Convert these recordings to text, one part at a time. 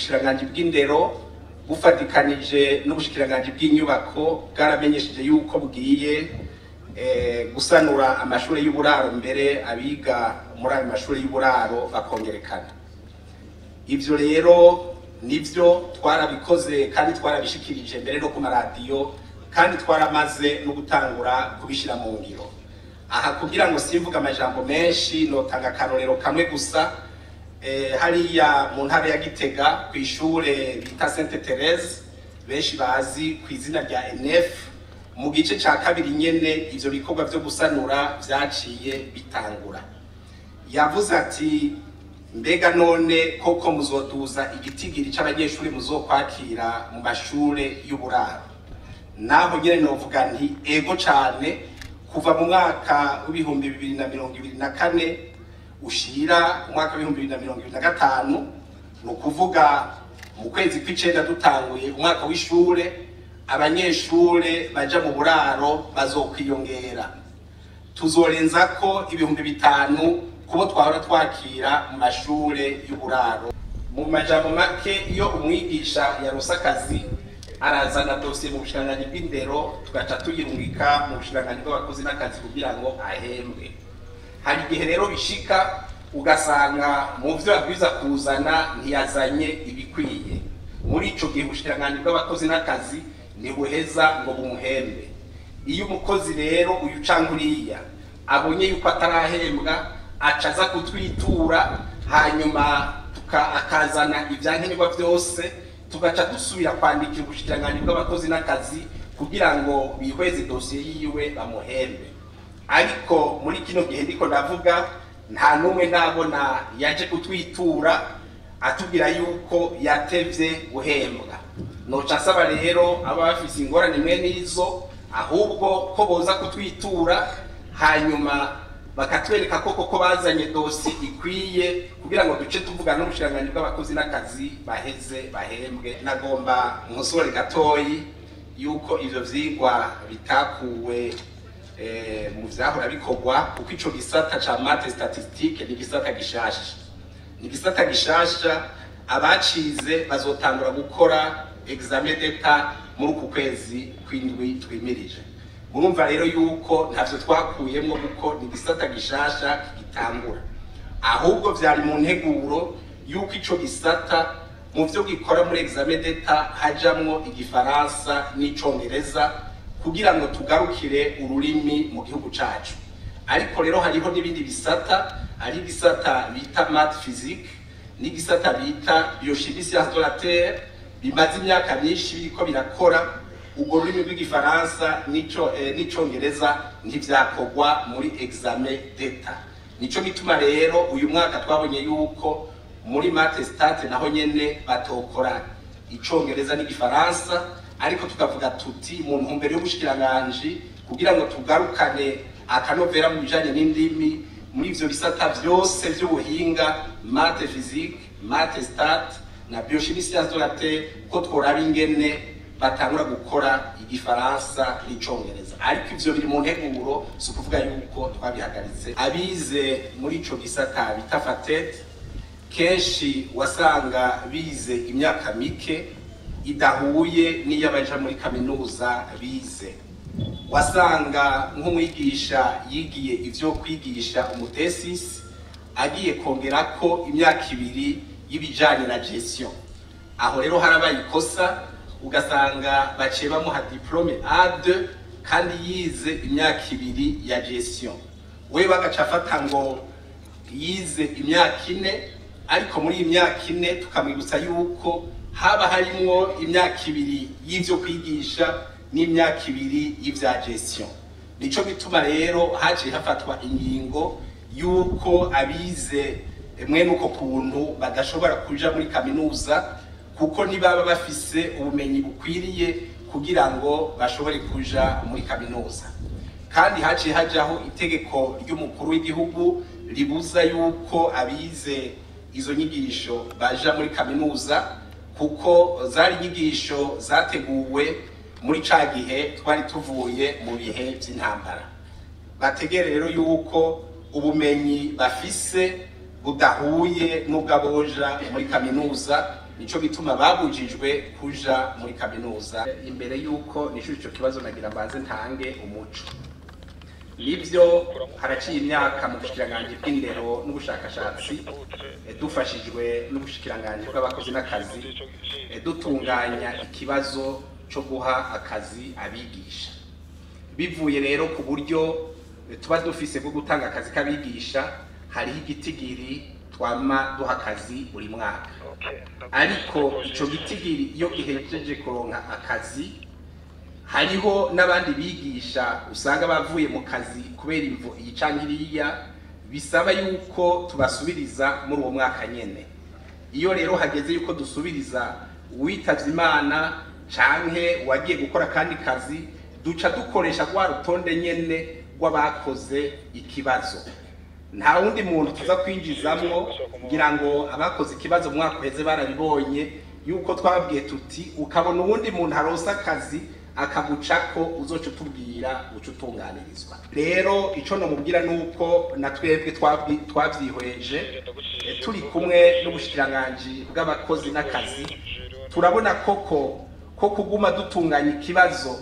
ubushikiranganji bw'indero bufatikanije n'ubushikiranganji bw'inyubako bwaramenyesheje yuko bugiye eh, gusanura amashuri y'uburaro mbere abiga muri ayo mashuri y'uburaro bakongerekana ivyo rero nivyo twarabikoze kandi twarabishikirije mbere no ku maradiyo kandi twaramaze no gutangura kubishira mu ngiro aha kugira ngo simvuga amajambo menshi notanga akarorero kamwe gusa eh, hariya mu ntara ya Gitega ku ishure bita Sainte Therese benshi bazi ku izina rya NF mu gice ca kabiri nyene ivyo bikorwa vyo gusanura vyaciye bitangura yavuze ati mbega none koko muzoduza igitigiri c'abanyeshuri muzokwakira mu mashure y'uburaro naho nyene novuga nti ego cane kuva mu mwaka w'ibihumbi bibiri na mirongo ibiri na kane ushira umwaka w'ibihumbi bibiri na mirongo ibiri na gatanu ni ukuvuga mu kwezi kw'icenda dutanguye umwaka w'ishure abanyeshure baja mu buraro bazokwiyongera tuzorenza ko ibihumbi bitanu kubo twahora twakira mu mashure y'uburaro mu majambo make iyo umwigisha yarose akazi arazana dosiye mu bushikiranganji bw'indero tugaca tuyirungika mu bushikiranganji bw'abakozi n'akazi kugira ngo ahembwe hari igihe rero bishika ugasanga mu vyo yabwiza kuzana ntiyazanye ibikwiye muri ico gihe ubushikiranganji bw'abakozi n'akazi ntibuheza ngo bumuhembe iyo umukozi rero uyu canke uriya abonye yuko atarahembwa aca aza kutwitura hanyuma tuka- akazana ivyankenerwa vyose tugaca dusubira kwandikira ubushikiranganji bw'abakozi n'akazi kugira ngo bihweze dosiye yiwe bamuhembe ariko muri kino gihe ndiko ndavuga nta n'umwe nabona yaje kutwitura atubwira yuko yatevye guhembwa noca asaba rero aba bafise ingorane mwe n'izo ahubwo ko boza kutwitura hanyuma bakatwereka ko koko bazanye dosi ikwiye kugira ngo duce tuvugana n'ubushikiranganji bw'abakozi n'akazi baheze bahembwe nagomba nkosore gatoyi yuko ivyo vyigwa bitakuwe eh, mu vyahora bikorwa kuko ico gisata ca mate statistique ni gisata gishasha ni gisata gishasha abacize bazotangura gukora examen d'etat muri uku kwezi kw'indwi twimirije murumva rero yuko ntavyo twakuyemwo kuko ni gisata gishasha gitangura ahubwo vyari mu nteguro yuko ico gisata mu vyo gikora muri examen d'etat hajamwo igifaransa n'icongereza kugira ngo tugarukire ururimi mu gihugu cacu ariko rero hariho n'ibindi bisata hari igisata bita math physique n'igisata bita biochimie sciences de la terre bimaze imyaka myinshi biriko birakora urwo rurimi rw'igifaransa n'ico eh, n'icongereza ntivyakorwa muri examen d'etat nico gituma rero uyu mwaka twabonye yuko muri mate state naho nyene batokora icongereza n'igifaransa ariko tukavuga tuti mu ntumbero y'ubushikiranganji kugira ngo tugarukane akanovera mu bijanye n'indimi muri ivyo bisata vyose vy'ubuhinga mate physique mate stat na biochimie sciences de la terre ko tworaba ingene batangura gukora igifaransa n'icongereza ariko ivyo biri mu nteguro si ukuvuga yuko twabihagaritse abize muri ico gisata bita fatete kenshi wasanga bize imyaka mike idahuye n'iy'abaja muri kaminuza bize wasanga nk'umwigisha yigiye ivyo kwigisha umutesisi agiye kongerako imyaka ibiri y'ibijanye na gestion aho rero harabaye ikosa ugasanga baciye bamuha diplome A2 kandi yize imyaka ibiri ya gestion we bagaca afata ngo yize imyaka ine ariko muri iyi myaka ine tukamwibutsa yuko haba harimwo imyaka ibiri y'ivyo kwigisha n'imyaka ibiri y'ivya gestion nico gituma rero haciye hafatwa ingingo yuko abize mwene uko kuntu badashobora kuja muri kaminuza kuko ntibaba bafise ubumenyi bukwiriye kugira ngo bashobore kuja muri kaminuza kandi haciye hajaho itegeko ry'umukuru w'igihugu ribuza yuko abize izo nyigisho baja muri kaminuza kuko zari inyigisho zateguwe muri ca gihe twari tuvuye mu bihe vy'intambara bategere rero yuko ubumenyi bafise budahuye n'ubw'aboja muri kaminuza nico gituma babujijwe kuja muri kaminuza imbere yuko nishuri ico kibazo nagira mbanze ntange umuco nivyo haraciye imyaka mu bushikiranganji bw'indero n'ubushakashatsi eh, dufashijwe n'ubushikiranganji bw'abakozi n'akazi eh, dutunganya ikibazo co guha akazi abigisha bivuye rero ku buryo eh, tuba dufise bwo gutanga akazi k'abigisha hariho igitigiri twama duha akazi buri mwaka ariko ico gitigiri iyo gihejeje kuronka akazi hariho n'abandi bigisha usanga bavuye mu kazi kubera imvo iyi canke iriya bisaba yuko tubasubiriza muri uwo mwaka nyene iyo rero hageze yuko dusubiriza uwitavye imana canke uwagiye gukora kandi kazi duca dukoresha rwa rutonde nyene rw'abakoze ikibazo nta wundi muntu tuza kwinjizamwo kugira ngo abakoze ikibazo mu mwaka uheze barabibonye yuko twababwiye tuti ukabona uwundi muntu aronse akazi akagucako uzoca utubwira uca utunganirizwa rero ico nomubwira nuko na twebwe twabwi- twavyihweje eh, turi kumwe n'ubushikiranganji bw'abakozi n'akazi turabona koko ko kuguma dutunganya ikibazo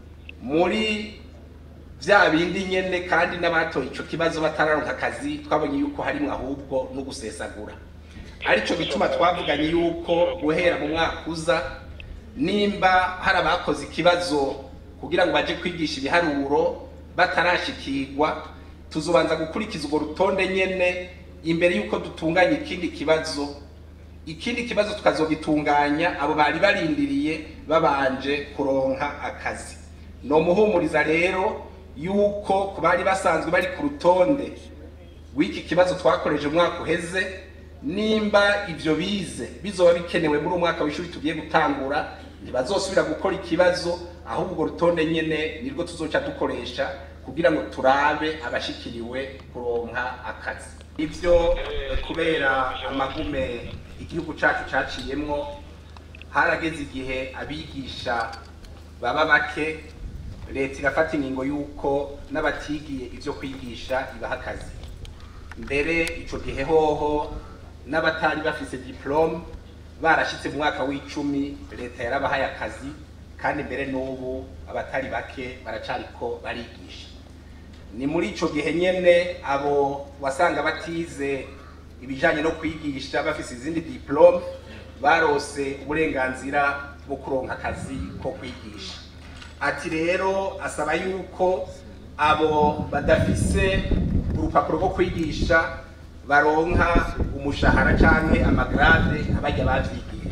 muri vya bindi nyene kandi n'abatoye ico kibazo batararonka akazi twabonye yuko harimwo ahubwo no gusesagura arico gituma twavuganye yuko guhera mu mwaka uza nimba hari abakoze ikibazo kugira ngo baje kwigisha ibiharuro batarashikirwa tuzobanza gukurikiza urwo rutonde nyene imbere yuko dutunganya ikindi kibazo ikindi kibazo tukazogitunganya abo bari barindiriye babanje kuronka akazi nomuhumuriza rero yuko ku bari basanzwe bari ku rutonde w'iki kibazo twakoreje umwaka uheze nimba ivyo bize bizoba bikenewe muri umwaka w'ishuri tugiye gutangura ntibazosubira gukora ikibazo ahubwo urwo rutonde nyene nirwo tuzoca dukoresha kugira ngo turabe abashikiriwe kuronka akazi ivyo eh, kubera amagume igihugu cacu caciyemwo harageze igihe abigisha baba bake leta irafata ingingo y'uko n'abatigiye ivyo kwigisha ibaha akazi mbere ico gihe hoho n'abatari bafise diplome barashitse mu mwaka w'icumi leta yarabahaye akazi kandi mbere n'ubu abatari bake baracariko barigisha ni muri ico gihe nyene abo wasanga batize ibijanye no kwigisha bafise izindi diplome barose uburenganzira bwo kuronka akazi ko kwigisha ati rero asaba yuko abo badafise urupapuro rwo kwigisha baronka umushahara canke amagrade abarya bavyigiye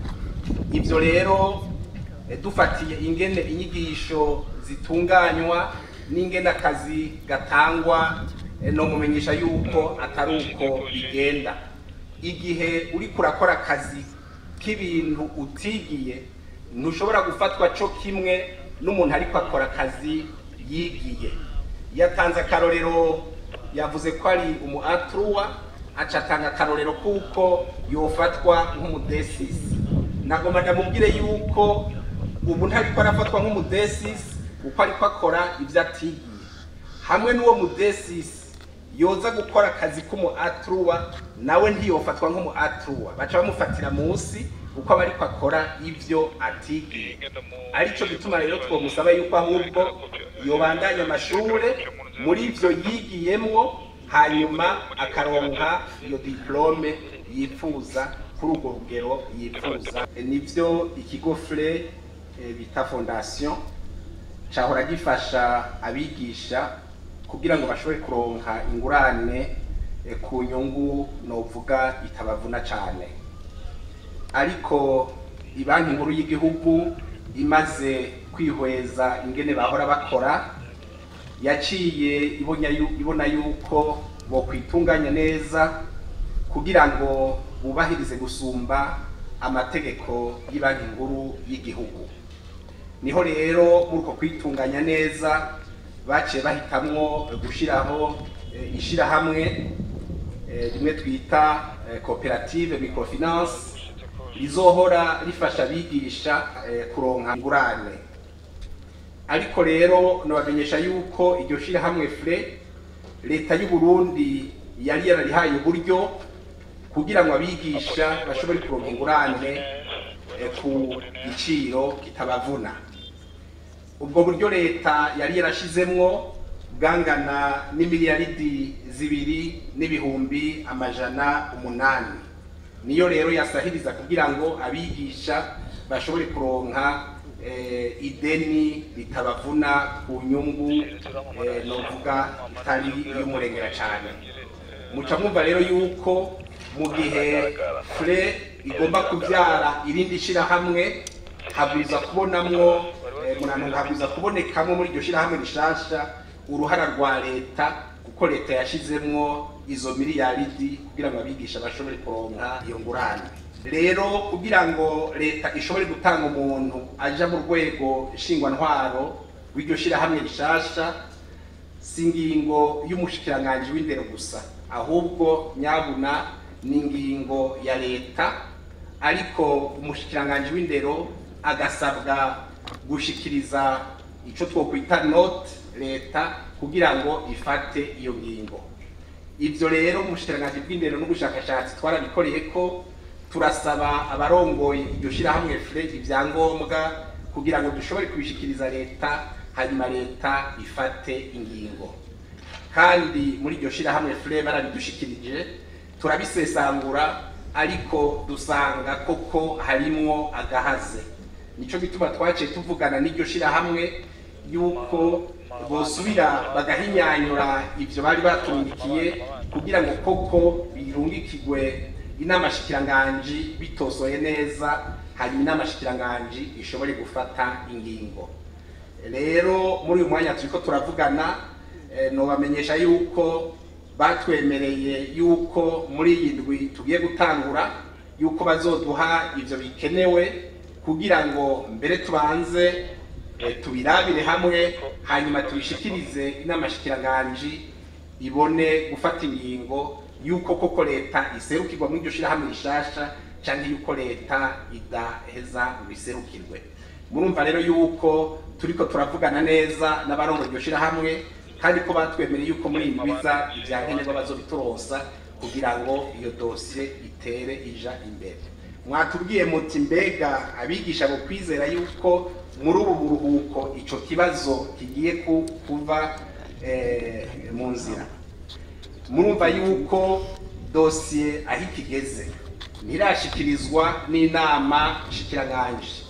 ivyo rero eh, dufatiye ingene inyigisho zitunganywa n'ingene akazi gatangwa eh, no mumenyesha yuko atari uko bigenda igihe uriko urakora akazi k'ibintu utigiye ntushobora gufatwa co kimwe n'umuntu ariko akora akazi yigiye yatanze akarorero yavuze ko ari umu atruwa aca atanga akarorero kuko yofatwa nk'umudesisi nagomba ndamubwire yuko ubu ntariko arafatwa nk'umudesisi kuko ariko akora ivyo atigiye hamwe n'uwo mudesisi yoza gukora akazi k'umu atruwa nawe ntiyofatwa nk'umu atruwa baca bamufatira munsi kuko aba ariko akora ivyo atigiye arico gituma rero twomusaba yuko ahubwo yobandanya amashure muri ivyo yigiyemwo hanyuma akaronka iyo diplome yifuza kuri urwo rugero yifuza E, nivyo ikigo fre eh, bita fondation cahora gifasha abigisha kugira ngo bashobore kuronka ingurane eh, ku nyungu novuga itabavuna cane ariko ibanki nkuru y'igihugu imaze kwihweza ingene bahora bakora yaciye ibona yu- ibona yuko bokwitunganya neza kugira ngo bubahirize gusumba amategeko y'ibanki nkuru y'igihugu niho rero muri uko kwitunganya neza baciye bahitamwo gushiraho eh, ishirahamwe eh, rimwe twita eh, koperative microfinance rizohora rifasha abigisha eh, kuronka ingurane ariko rero nabamenyesha yuko iryo shirahamwe fre leta y'u Burundi yari yararihaye uburyo kugira ngo abigisha bashobore kuronka ingurane eh, ku giciro kitabavuna ubwo buryo leta yari yarashizemwo bwangana n'imiliyaridi zibiri n'ibihumbi amajana umunani niyo rero yasahiriza kugira ngo abigisha bashobore kuronka eh, ideni ritabavuna ku nyungu eh, novuga itari y'umurengera cyane muca mwumva rero yuko mu gihe fure igomba kubyara irindi shirahamwe habwiza kubonamwo eh, munantu habwiza kubonekamo muri iryo shirahamwe rishasha uruhara rwa leta kuko leta yashizemwo izo miliyaridi kugira ngo abigisha bashobore kuronka iyo ngurane rero kugira ngo leta ishobore gutanga umuntu aja mu rwego nshingwantwaro w'iryo shirahamwe rishasha si ingingo y'umushikiranganji w'indero gusa ahubwo nyabuna ni ingingo ya leta ariko umushikiranganji w'indero agasabwa gushikiriza ico twokwita note leta kugira ngo ifate iyo ngingo ivyo rero umushikiranganji bw'indero n'ubushakashatsi twarabikoreye ko turasaba abarongoye iryo shirahamwe fre ivyangombwa kugira ngo dushobore kubishikiriza leta hanyuma leta ifate ingingo kandi muri iryo shirahamwe fre barabidushikirije turabisesangura ariko dusanga koko harimwo agahaze nico gituma twaciye tuvugana n'iryo shirahamwe yuko bosubira bagahinyanyura ivyo bari batungikiye kugira ngo koko birungikirwe inama shikiranganji bitosoye neza hanyuma inama shikiranganji ishobore gufata ingingo rero muri uyu mwanya turiko turavugana eh, nobamenyesha yuko batwemereye yuko muri iyi ndwi tugiye gutangura yuko bazoduha ivyo bikenewe kugira ngo mbere tubanze eh, tubirabire hamwe hanyuma tubishikirize inama shikiranganji ibone gufata ingingo yuko koko leta iserukirwa muri iryo shirahamwe rishasha canke yuko leta idaheza ngo iserukirwe murumva rero yuko turiko turavugana neza n'abarongoye iryo shirahamwe kandi ko batwemereye yuko muri iyi ndwiza ivyankenerwa bazobituronsa kugira ngo iyo dosiye itere ija imbere mwatubwiye muti mbega abigisha bo kwizera yuko muri ubu buruhuko ico kibazo kigiye ku- kuva eh, mu nzira murumva yuko dosiye aho ikigeze ntirashikirizwa n'inama shikiranganji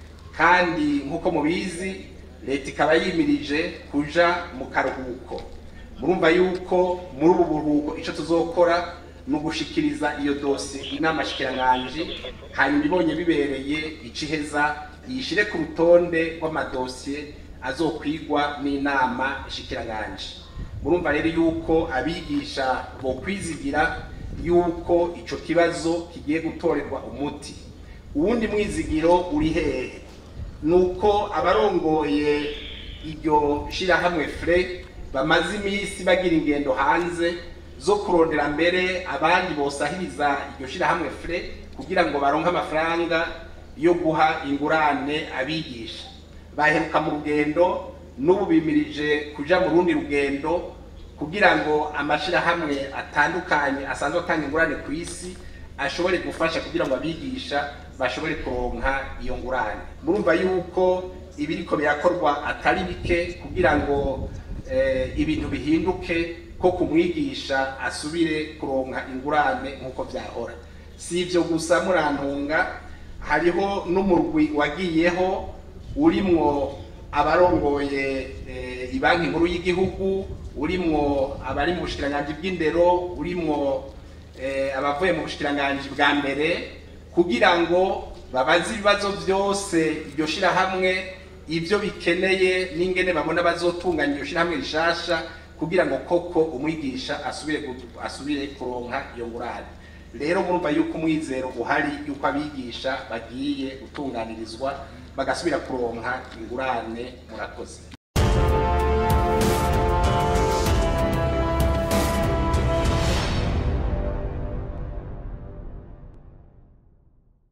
kandi nk'uko mubizi leta ikaba yimirije kuja mu karuhuko murumva yuko muri ubu buruhuko ico tuzokora ni ugushikiriza iyo dosiye inama shikiranganji hanyuma ibonye bibereye iciheza yishire ku rutonde rw'amadosiye azokwigwa n'inama shikiranganji murumva rero yuko abigisha bo kwizigira yuko ico kibazo kigiye gutorerwa umuti uwundi mwizigiro uri hehe nuko abarongoye iryo shirahamwe fre bamaze iminsi bagira ingendo hanze zo kurondera mbere abandi bosahiriza iryo shirahamwe fre kugira ngo baronke amafaranga yo guha ingurane abigisha baheruka mu rugendo n'ubu bimirije kuja mu rundi rugendo kugira ngo amashirahamwe atandukanye asanzwe atanga ingurane ku isi ashobore gufasha kugira ngo abigisha bashobore kuronka iyo ngurane murumva yuko ibiriko birakorwa atari bike kugira ngo eh, ibintu bihinduke ko kumwigisha asubire kuronka ingurane nk'uko vyahora si ivyo gusa murantunga hariho n'umurwi wagiyeho urimwo abarongoye eh, ibanki nkuru y'igihugu urimwo abari mu bushikiranganji bw'indero urimwo eh, abavuye mu bushikiranganji bwa mbere kugira ngo babaze ibibazo byose iryo shirahamwe ibyo bikeneye n'ingene babona bazotunganya iryo shirahamwe rishasha kugira ngo koko umwigisha asubire gu- asubire kuronka iyo ngurane rero murumva yuko umwizero uhari yuko abigisha bagiye gutunganirizwa bagasubira kuronka ingurane murakoze